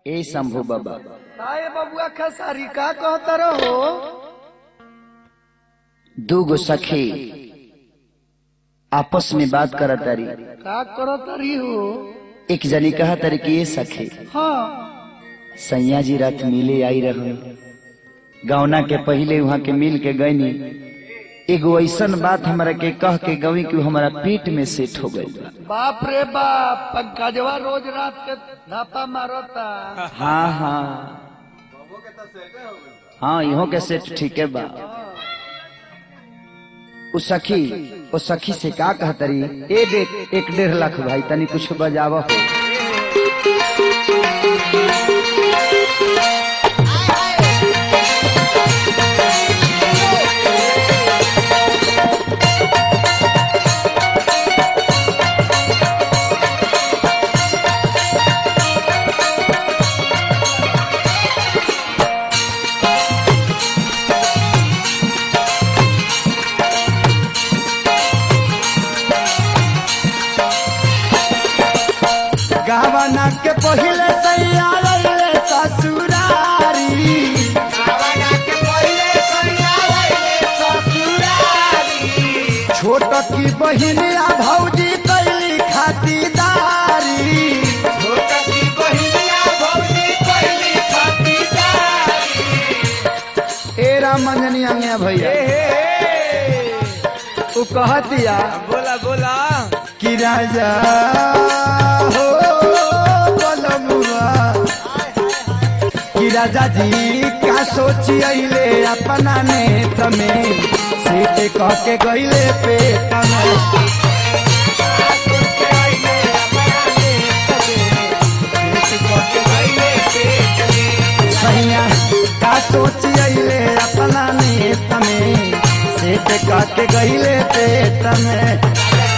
ए शंभू बाबा ताए बबुआ खेसारी का कहता रहो दू गो सखी आपस में बात करत तारी का करत रही हो एक जनी कहा तारी कि ये सखी हाँ सैया जी रात मिले आई रहो गौना के पहले वहां के मिल के गईनी एगो ऐसन बात हमरा के कह के गवी कि हमारा पीठ में सेट हो गई बाप रे बाप पंकजवा रोज रात के धापा मारता हाँ हाँ हाँ इहो के सेट ठीक है बा उ सखी ओ सखी से का कहतरी ए देख एक डेढ़ लाख भाई तनी कुछ बजावा हो गावना के पहले सैया लैले ससुरारी छोट की बहिनिया भौजी कैली खातिदारी ए राम मंजनी अंगिया भैया उ कहतिया बोला बोला कि राजा हो बलमुआ कि राजा जी का सोची अइले अपना नेत्र में सीटे कह के गइले पेट में सैया का सोची अइले अपना नेत्र में सीटे कह के गइले पेट में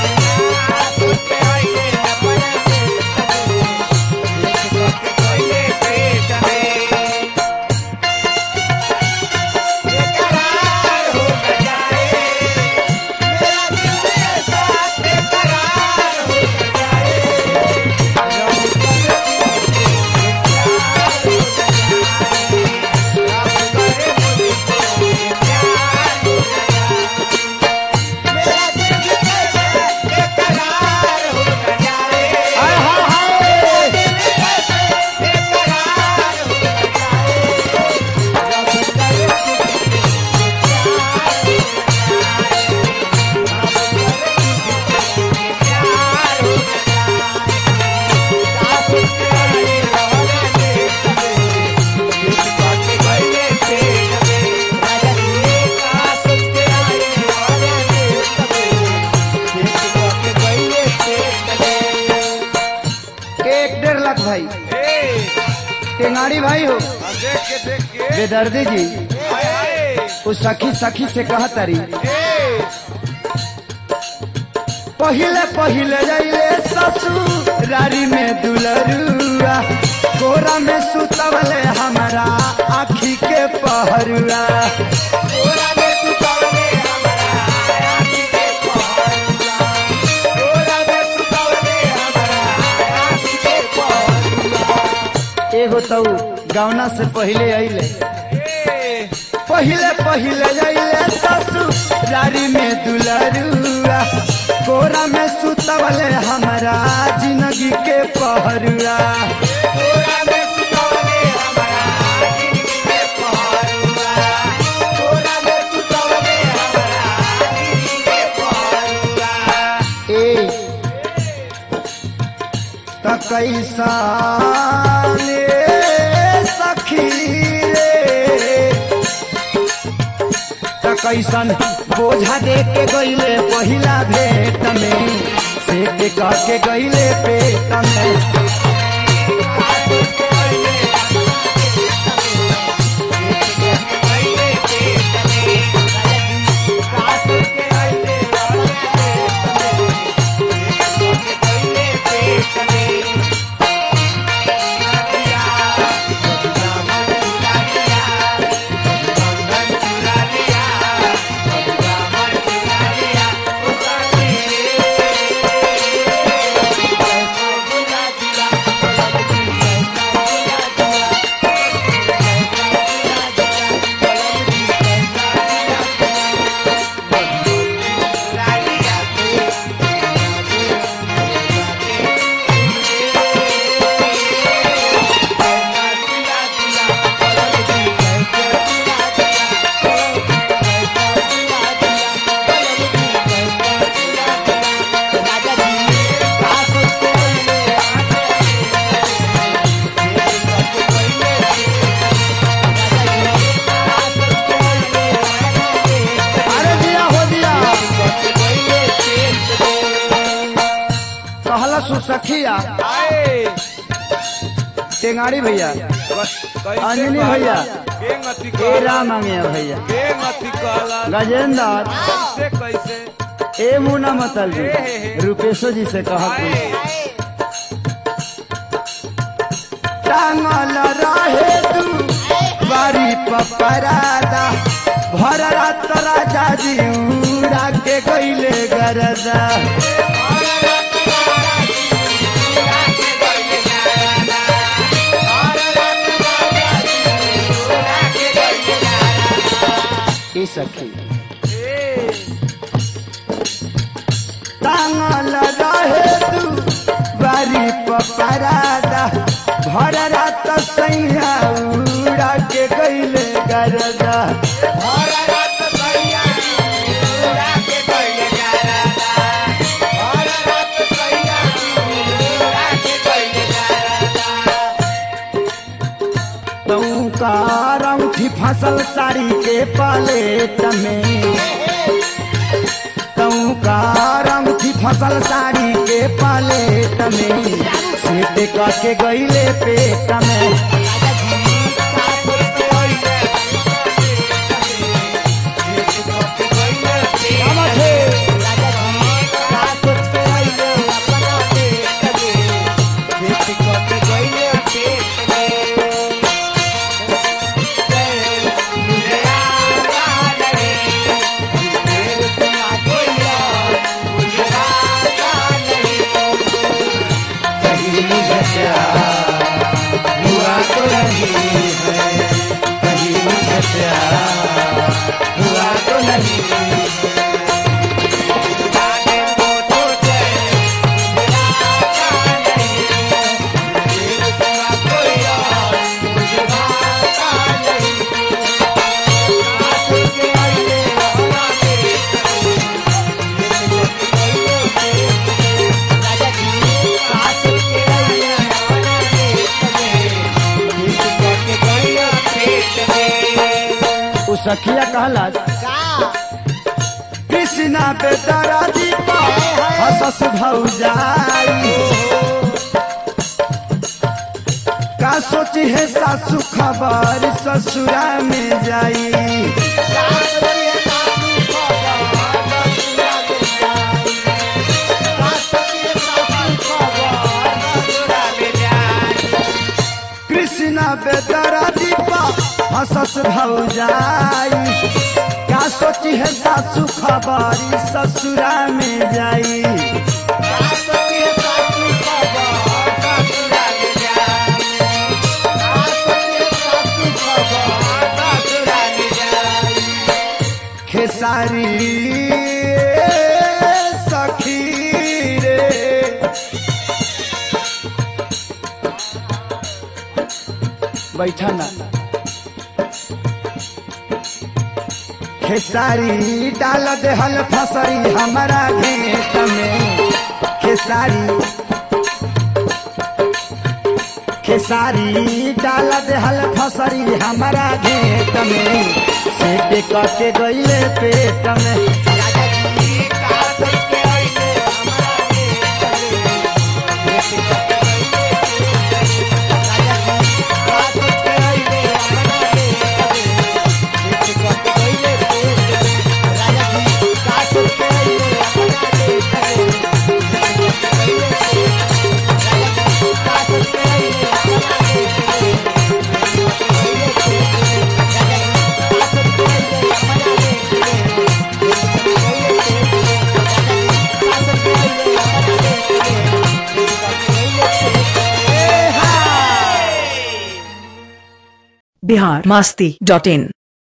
हाय हाय हाय एक डेढ़ लाख भाई टेंगाड़ी भाई हो देख के देख के बेदर्दी जी उस सखी सखी से कहतरी पहिले पहिले जाइले ससुरारी में दुलरुआ गोरा में सुतवले हमारा आखी के पहरुआ एगो तो गौना से पहिले अइले पहिले पहिले अइले ससुरारी में दुलरुआ गोरा में सुतवले हमारा जिंदगी के पहरुआ ए त कैसा ले सखी रे त कैसन बोझा दे के गईले पहिला भेट में से के कह के गईले पेट में सखिया आए टेंगाड़ी भैया कैसे अंजनी कहला? भैया। के गति ए कहला? राम मांगे भैया के गति कहला? गजेंद्र कैसे कैसे ए मुना मतल जी रूपेशो जी से कहा आए टांगल रहे तू बारी पपरादा भर रात राजा जी उड़ा के गईले गरदा ए सखी टांगल रहे तू बारी पपरादा भर रात सैया उड़ा के गईले गरदा तू का रंगठी फसल साड़ी के पलेट में तू का रंगठी फसल साड़ी के पलेट में सेट करके गईले पेट में कहीं मुझे प्यार हुआ तो नहीं है कहीं मुझे प्यार हुआ तो नहीं उ सखिया कहला कृष्णा पे तारा दीपा हसस भौजाई का सोची है सासू खबर ससुरा में जाई कृष्णा पे तारा दीपा हसस भौजाई का सोची है सासू खबर ससुरा में जाई खेसारी सखी रे बैठा ना खेसारी डाल देहल फसरी हमारा घेत में खेसारी खेसारी डाल देहल फसरी हमारा घेत में सेट करके गईले पेट में बिहार मास्ती डॉट इन